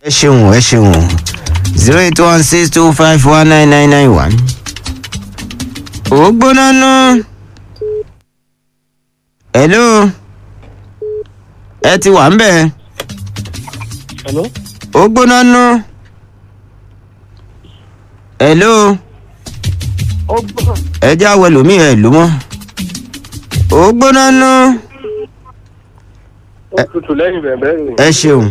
ẹ ṣeun ẹ ṣeun zero eight one six two five one nine nine nine one. ó gbóná ná. hello. ẹ ti wà ń bẹ̀. Hello? ó gbóná ná. hello. Ó gbọ́. ẹ já wẹ lómi ẹ ló mọ́. ó gbóná ná. Ó tutù lẹ́yìn bẹ̀rẹ̀ rẹ̀. ẹ ṣeun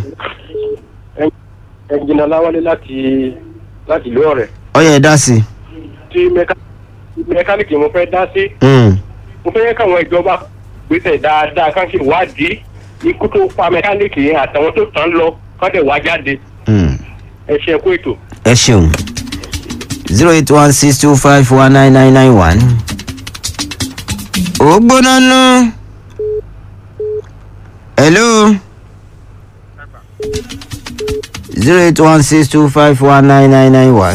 Ẹnjìnà Láwálé láti láti ìlú ọ̀rẹ́. ó yẹ dá sí i. Tí mẹká- mẹkáníìkì mo fẹ́ dá sí. Mm. Mo fẹ́ yẹ káwọn ìjọba gbèsè dáadáa ká sì wádìí ikú tó pa mẹkáníìkì yẹn àtàwọn tó tàn án lọ ká dẹ̀ wá jáde. Mm. Ẹ ṣe kú ètò. ẹ ṣeun zero eight one six two five one nine nine nine one. ó gbóná ná. hello. zero eight one six two five one nine nine nine one.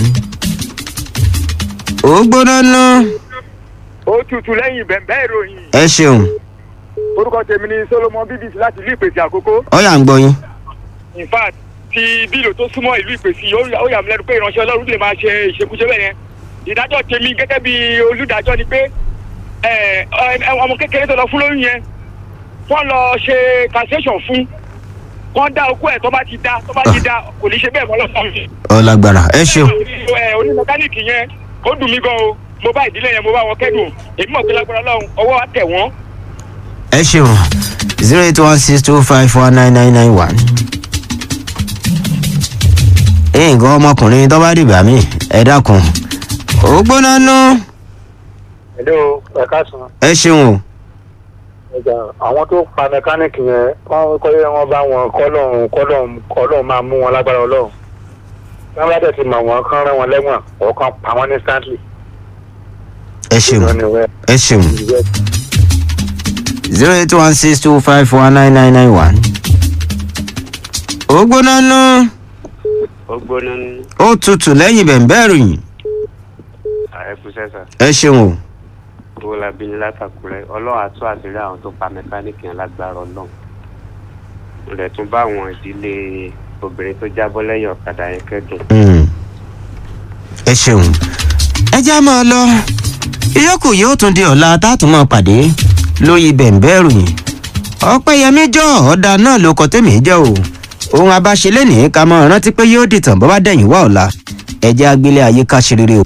ó gbóná ná. ó tutù lẹ́yìn bẹ̀m̀bẹ́ ìròyìn ẹ ṣeun orúkọ tèmi ni solomon bbc láti ìlú ìpèsè àkókò ó yà ń gbọ́ yín. in fact ti bílò tó súnmọ́ ìlú ìpèsè ó yà- ó yà mí lẹ́nu pé ìránṣẹ́ ọlọ́run lè máa ṣe ìṣekúṣe bẹ́ẹ̀ yẹn ìdájọ́ tèmi gẹ́gẹ́ bí olùdájọ́ ni pé ẹ, ẹ, ọmọ kékeré tó lọ fún lóyún yẹn wọ́n lọ ṣe cancellation fún wọ́n dá okú ẹ̀ tó bá ti dá tó bá ti dá kò ní ṣe bẹ́ẹ̀ mọ́ lọ́sàn-án ó lágbára ẹ ṣeun ẹ oní mẹkáníìkì yẹn ó dùn mí gan o mo bá ìdílé yẹn mo bá wọn kẹ́dùn èmi mọ̀ pé lágbára ọlọ́run ọwọ́ á tẹ̀ wọ́n ẹ ṣeun zero eight one six two five one nine nine nine one. nǹkan ọmọkùnrin tó bá dìgbà mí ẹ dákun ó gbóná ná Hello, ẹ káàsán. ẹ ṣeun o Ẹja àwọn tó pa mẹkáníìkì yẹn wọ́n kọ́ yẹ wọ́n bá wọn kọ́lọ́run kọ́lọ́run kọ́lọ́run máa mú wọn lágbára ọlọ́run. Wọ́n bá dẹ̀ ti mọ̀ wọ́n kán rán wọn lẹ́wọ̀n ọ̀kan pa wọ́n ní stanley. ẹ ṣeun ẹ ṣeun zero eight one six two five one nine nine nine one. ó gbóná ná ó gbóná ní ó tutù lẹ́yìn bẹ̀ǹbẹ̀ ròyìn ààrẹ sẹ́sà ẹ ṣeun o owó la bí ní látàkùrẹ́ ọlọ́run àtú àṣírí àwọn tó pa mẹkáníìkì yẹn lágbára ọlọ́run mo lè tún bá àwọn ìdílé obìnrin tó jábọ́ lẹ́yìn ọ̀kadà yẹn kẹ́dùn Mm. ẹ ṣeun ẹ já máa lọ ìyókù yóò tún di ọ̀la tátùn máa pàdé lórí bẹ̀ǹbẹ̀ ròyìn ọ̀pẹ̀yẹmí jọ ọ̀dà náà ló kọ tèmi jẹ́ o ohun abáṣelé ní ká máa rántí pé yóò dìtàn bọ́ bá dẹ̀yìn wá ọ̀la ẹ jẹ́ agbélé ayé ká ṣe rere o.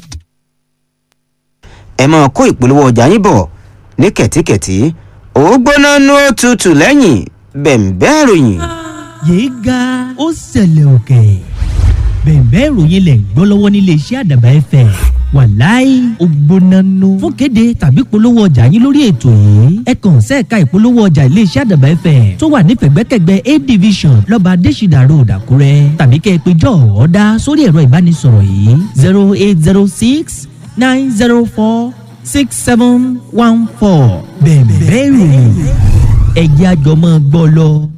ẹ máa kó ìpolówó ọjà yín bọ̀ ní kẹ̀tíkẹ̀tí ó gbóná nú ó tutù lẹ́yìn bẹ̀ǹbẹ̀ ròyìn. yéé ga ó ṣẹlẹ̀ òkè bẹ̀ẹ̀bẹ́ ìròyìn lẹ̀ ń gbọ́ lọ́wọ́ nílé iṣẹ́ àdàbà ẹ̀fẹ̀ wàláì ògbónánú fún kéde tàbí polówó ọjà yín lórí ètò yìí ẹ kàn sẹ́ẹ̀ka ìpolówó ọjà ilé iṣẹ́ àdàbà ẹ̀fẹ̀ tó wà ní pẹ̀gbẹ́kẹ̀gbẹ́ a division lọ́ba adésìdà road àkúrẹ́ tàbí kẹ́ ẹ pé jọ ọ̀dà sórí ẹ̀rọ ìbánisọ̀rọ̀ yìí zero eight zero six nine zero four six seven one four bẹ̀ẹ̀bẹ́ ìròyìn ẹ̀jẹ̀ àjọmọ́ gbọ́ lọ.